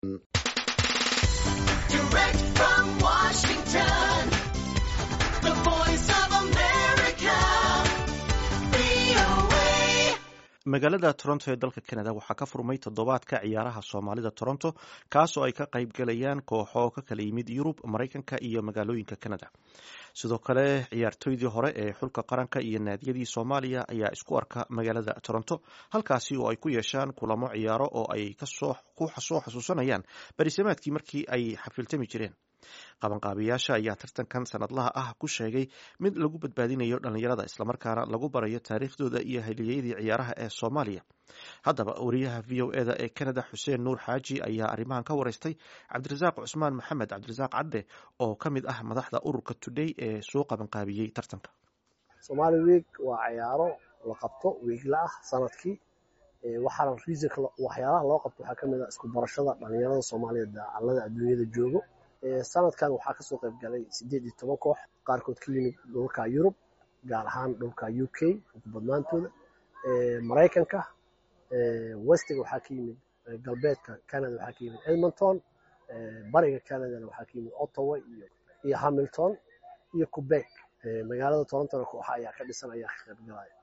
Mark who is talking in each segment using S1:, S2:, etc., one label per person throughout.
S1: magaalada toronto ee dalka canada waxaa ka furmay toddobaadka ciyaaraha soomaalida toronto kaasoo ay ka qayb galayaan kooxo ka kala yimid yurub maraykanka iyo magaalooyinka canada sidoo kale ciyaartoydii hore ee xulka qaranka iyo naadiyadii soomaaliya ayaa isku arka magaalada toronto halkaasi oo ay ku yeeshaan kulamo ciyaaro oo ay ku soo xasuusanayaan barisamaadkii markii ay xafiltami jireen qabanqaabiyaasha ayaa tartankan sanadlaha ah ku sheegay mid lagu badbaadinayo dhallinyarada islamarkaana lagu barayo taariikhdooda iyo haliyeyadii ciyaaraha ee soomaaliya haddaba wariyaha v o eda ee canada xuseen nuur xaaji ayaa arrimahan ka wareystay cabdirasaaq cusmaan maxamed cabdirasaaq cadde oo ka mid ah madaxda ururka today ee soo qabanqaabiyey tartanka
S2: somaali week waa ciyaaro la qabto wiigla ah sanadkii waxaana reasonka waxyaalaha loo qabto waxaa kamid ah isku barashada dhallinyarada soomaaliyeed dacalada adduunyada joogo sanadkan waxaa kasoo qayb galay sideed iyo toban koox qaarkood ka yimid dhulka yurub gaar ahaan dhulka u k ukubadnaantooda maraykanka westiga waxaa ka yimid galbeedka canada waxaa ka yimid edmonton bariga canadana waxaa ka yimid ottawa iyo iyo hamilton iyo quebec magaalada torontona kooxa ayaa ka dhisan ayaa ka qayb galaya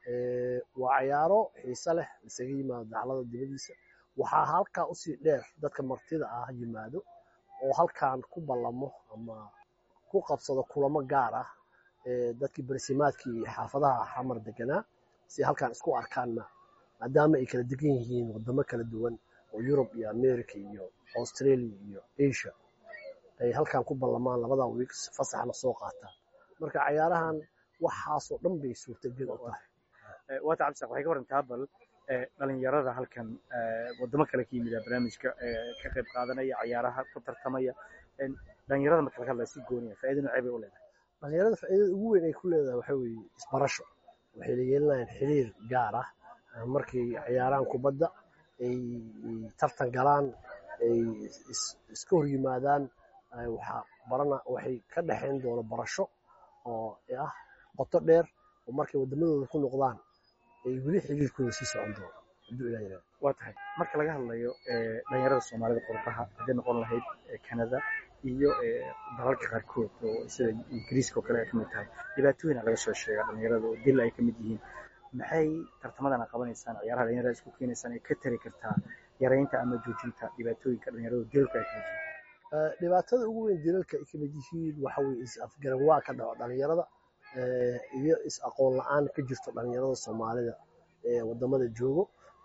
S2: waa ciyaaro xiise leh isaga yimaado daclada dibadiisa waxaa halkaa usii dheer dadka martida ah yimaado oo halkan ku ballamo ama ku qabsado kulamo gaar ah dadkii barsimaadkii xaafadaha xamar deganaa si halkan isku arkaanna maadaama ay kala degan yihiin wadamo kala duwan oo yurub iyo america iyo australia iyo asia ay halkan ku ballamaan labada wiiks fasaxna soo qaataan marka cayaarahan waxaasoo dhan bay suurtagel u tahay
S3: waata cabdisaaq waxay ka warantaa bal dhalinyarada halkan wadamo kale ka yimida barnaamijka ka qayb qaadanaya cayaaraha ku tartamaya dhalinyarada marka laga hadlaya si gooniya faa'iido noocee bay u leedahay
S2: dhalinyarada faa'iidada ugu weyn ay ku leedahay waxa weeye isbarasho waxay la yeelanayaan xiriir gaar ah markay ciyaaraan kubadda ay tartan galaan ay iska hor yimaadaan waxaa barana waxay ka dhexayn doona barasho oo ah qoto dheer oo markay wadamadooda ku noqdaan ay weli xiriirkooda sii socon doono hadduu ilaa yiraahdo
S3: waa tahay marka laga hadlayo dhalinyarada soomaalida qurbaha hadday noqon lahayd canada iyo dalalka qaarkood oo sida ingiriiska oo kale ay ka mid tahay dhibaatooyina laga soo sheega dhalinyarada oo dil ay ka mid yihiin maxay tartamadan qabanaysaan ciyaaraha dhalinyarada isku keenaysaan ay ka tari kartaa yaraynta ama joojinta dhibaatooyinka dhalinyarada dilalka ay ka mid yihiin
S2: dhibaatada ugu weyn dilalka ay ka mid yihiin waxa weye is-afgaran waa ka dhaco dhalinyarada iyo is-aqoon la-aan ka jirto dhalinyarada soomaalida ee wadamada joogo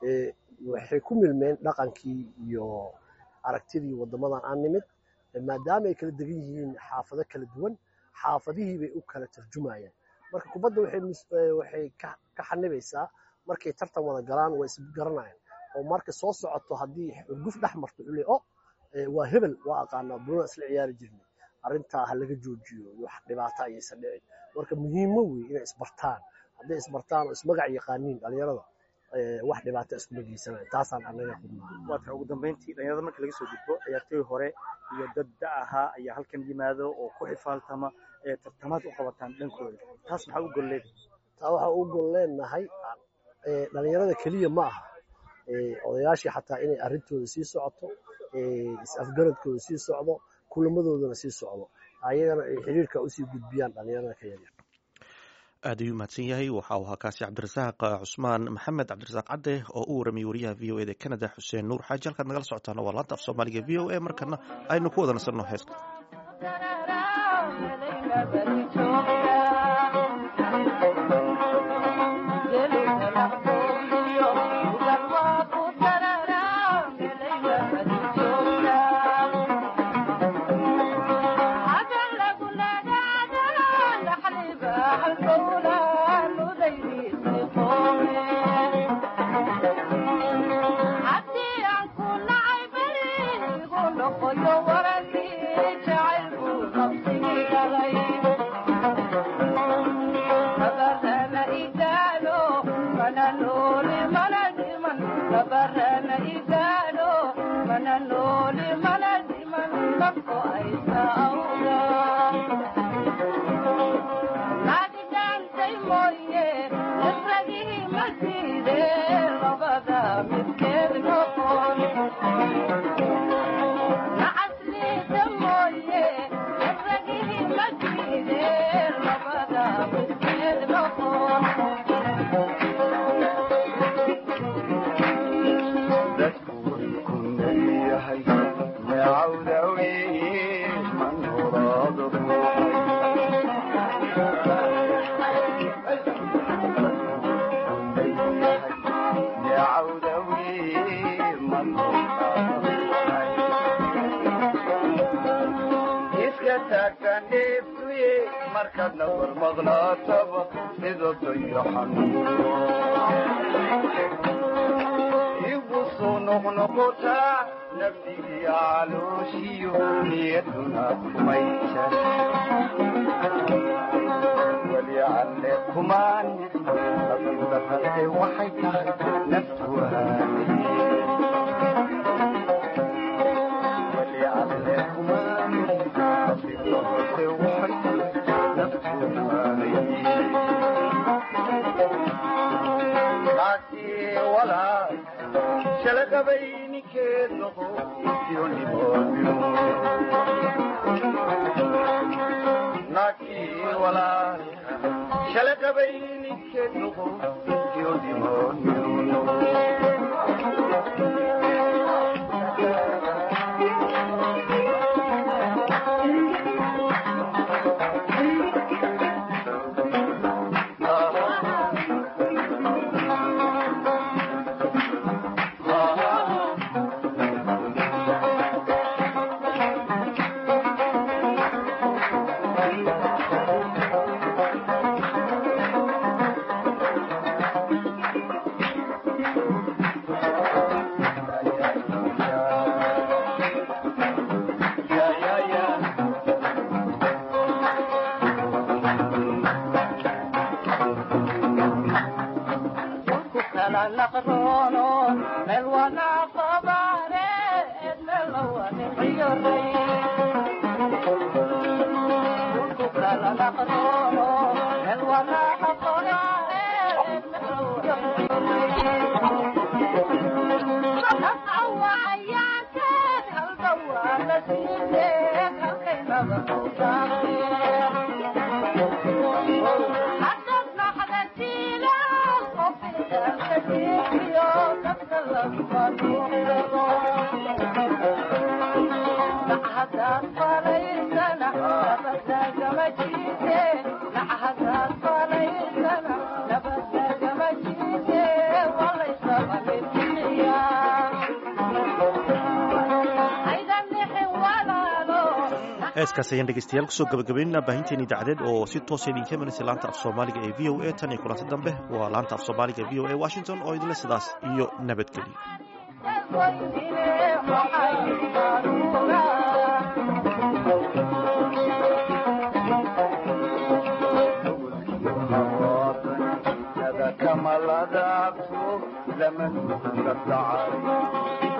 S2: waxay ku milmeen dhaqankii iyo aragtidii wadamadan aan nimid maadaama ay kala degan yihiin xaafado kala duwan xaafadihii bay u kala tarjumayaan marka kubadda waxay ka xanibaysaa markay tartan wada galaan waa isgaranayaan oo marka soo socoto haddii xurguf dhex marto ule o waa hebel waa aqaanaa bulana isla ciyaari jirnay arrintaa ha laga joojiyo wax dhibaato ayaysan dhicin marka muhiimo wey inay isbartaan hadday isbartaan oo ismagac yaqaaniin dhalinyarada wax dhibaata iskuma geysanayo taasaan anaga qudnaa
S3: waa tahay ugu dambeyntii dhalinyarada marka laga soo gudbo ciyaartooy hore iyo dad da ahaa ayaa halkan yimaado oo ku xifaaltama ee tartamaad u qabataan dhankooda taas maxaa u gol leedahay
S2: taa waxaa u gol leenahay dhalinyarada keliya ma aha odayaashii xataa inay arrintooda sii socoto is-afgaradkooda sii socdo kulamadoodana sii socdo ayagana ay xiriirka usii gudbiyaan dhalinyarada ka yaryar
S1: aad ayuu mahadsan yahay waxa uu ahaa kaasi cabdirasaaq cusmaan maxamed cabdirasaaq cadde oo u waramiyey wariyaha v o eda canada xuseen nuur xaaji halkaad nagala socotaana waa laanta af soomaaliga v o a markana aynu ku wada nasanno heeska
S4: markaadna warmaqnaataba sidodayo xanuuno igu soo noqnoqotaa nafdigii calooshiyo niyaduna kumaysan weli alle kumaan abildarrade waxay tahay naftu weli alle kumaan abildarrade waxay tahay naagtii walaal shalaqabay ninkeed noqo naagtii walaal shalaqabay ninkeed noqo iyo dhimoonyo
S1: heeskaas ayaan dhegeystayaal kusoo gabagabaynana baahinteen idaacadeed oo si toosa idinka imanaysa laanta af soomaaliga ee v o a tan iyo kulanti dambe waa laanta af soomaaliga ee v o a washington oo idinle sidaas iyo nabadgelyo
S4: kamaladaabto lama nuga dhacay